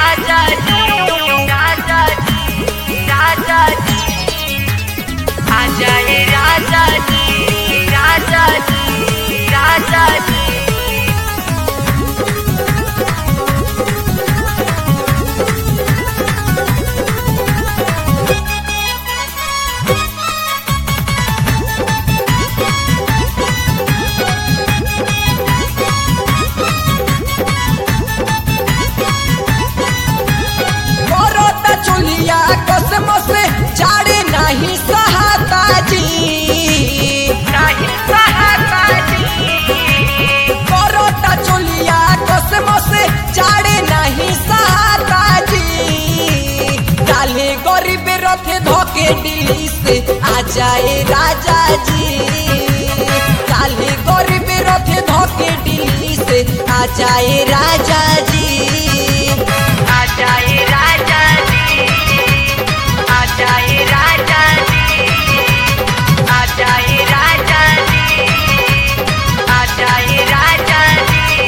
राजा जी राजा जी राजा जी आ जाए राजा जी राजा जी राजा जी करता चुलिया कसम से जाड़े नहीं सहाता जी नहीं सहाता जी करता चुलिया कसम से जाड़े नहीं सहाता जी डाले गरीब रथे धोके दिल्ली से आ जाए राजा जी डाले गरीब रथे धोके दिल्ली से आ जाए राजा जी आ जाए राजा जी आ जाए राजा जी आ जाए राजा जी आ जाए राजा जी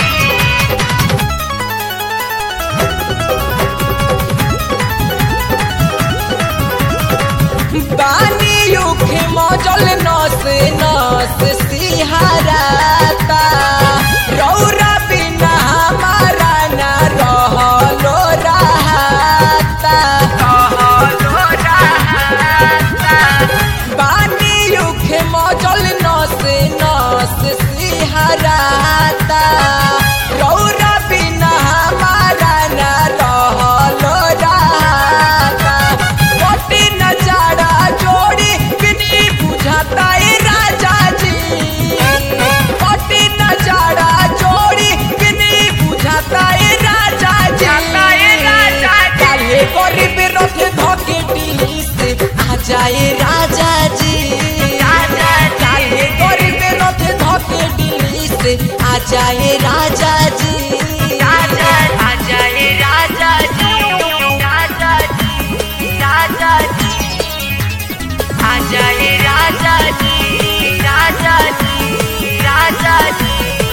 बानी युखे मजल नस नस सिहराता रौरा बिना हमारा न रहलो रहता कहलो रहता बानी युखे मजल नस नस सिहराता रौरा बिना हमारा न रहलो रहता मोटी नजारा जोड़ी बिनी बुझाता ए राजा जी मोटी नजारा जोड़ी बिनी बुझाता ए राजा जी जाता ए राजा जी। काले गरीब रथ धोके दिल्ली से आ जाए राजा जी राजा जी। काले गरीब रथ धोके दिल्ली से आ जाए राजा जी राजा आ जाए राजा जी राजा जी राजा जी आ जाए राजा जी राजा जी राजा जी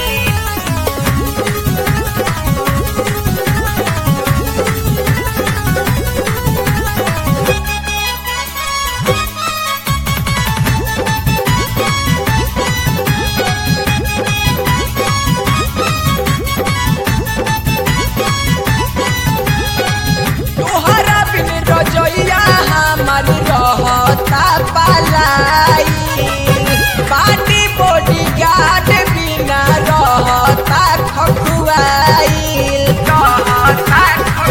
तोहरा बिन रजैया हमार रहता पलाई पार्टी बॉडी गार्ड बिना रहता खखुआईल रहता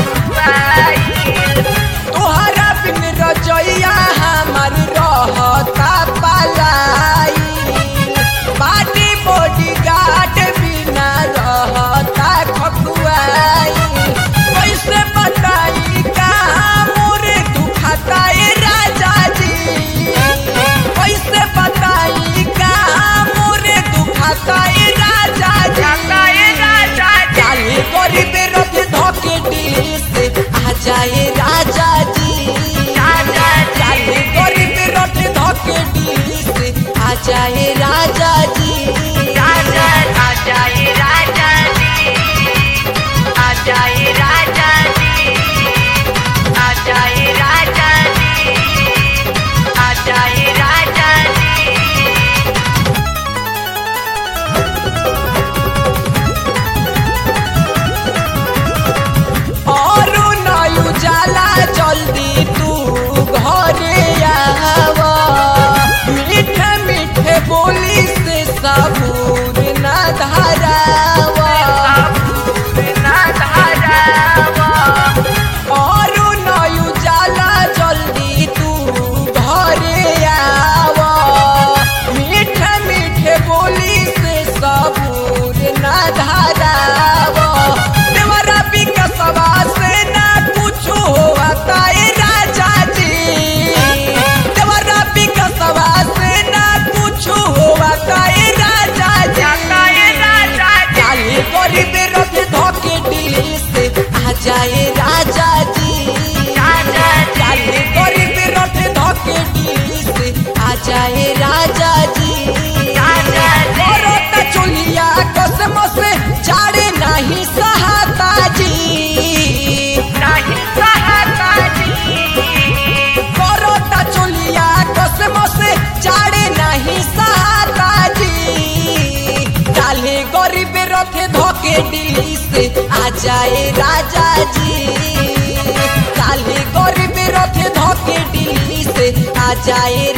खुआई तोहरा बिन रजैया हमार रहता पलाई पार्टी बॉडी गार्ड बिना रहता खखुआईल कैसे बताई का मोरे दुखाता ए राजा जी कैसे बताई का मोरे दुखाता ए राजा जाता ए जी राजा जी काले गरीब रथ धोके दिल्ली से आ जाए राजा जी राजा जी काले गरीब रथ धोके दिल्ली से आ जाए राजा जी राजा आ जाए राजा जी आ जाए राजा जी आ जाए राजा जी आ जाए राजा जी और नयु जाल गरीब रथे धोके दिल्ली से आ जाए राजा जी काले गरीब रथे धोके दिल्ली से आ जाए